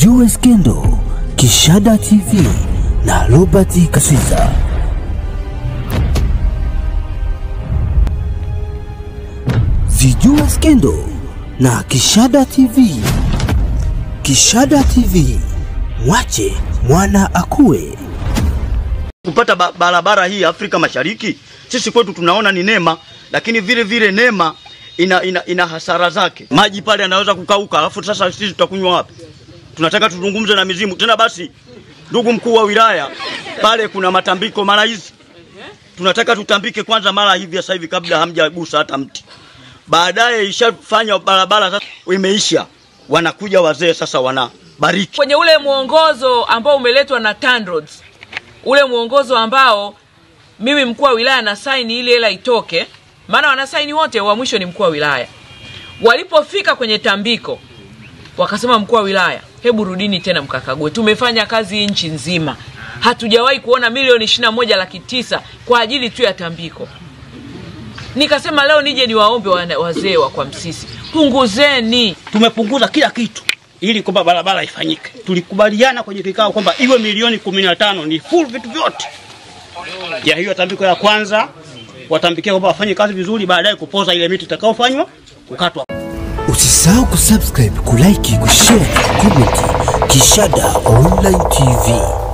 Zijue Skendo, Kishada TV na Robert Kasiza. Zijue Skendo na Kishada TV. Kishada TV, mwache mwana akue. kupata ba barabara hii Afrika Mashariki, sisi kwetu tunaona ni neema, lakini vile vile neema ina, ina, ina hasara zake. Maji pale yanaweza kukauka, alafu sasa sisi tutakunywa wapi? Tunataka tuzungumze na mizimu tena. Basi, ndugu mkuu wa wilaya, pale kuna matambiko mara hizi, tunataka tutambike kwanza mara hivi sasa hivi, kabla hamjagusa hata mti. Baadaye ishafanya barabara sasa imeisha, wanakuja wazee sasa wanabariki kwenye ule mwongozo ambao umeletwa na TANROADS, ule mwongozo ambao mimi mkuu wa wilaya na saini ili hela itoke, maana wanasaini wote, wa mwisho ni mkuu wa wilaya. Walipofika kwenye tambiko, wakasema mkuu wa wilaya, hebu rudini tena mkakague, tumefanya kazi nchi nzima, hatujawahi kuona milioni ishirini na moja laki tisa kwa ajili tu ya tambiko. Nikasema leo nije niwaombe wana- wazee wa kwa Msisi, punguzeni tumepunguza kila kitu ili kwamba barabara ifanyike. Tulikubaliana kwenye kikao kwamba iwe milioni kumi na tano ni full vitu vyote ya hiyo tambiko ya kwanza, watambikia kwamba wafanye kazi vizuri, baadaye kupoza ile miti itakayofanywa kukatwa. Usisahau kusubscribe, kulike, kushare na comment. Kishada Online TV.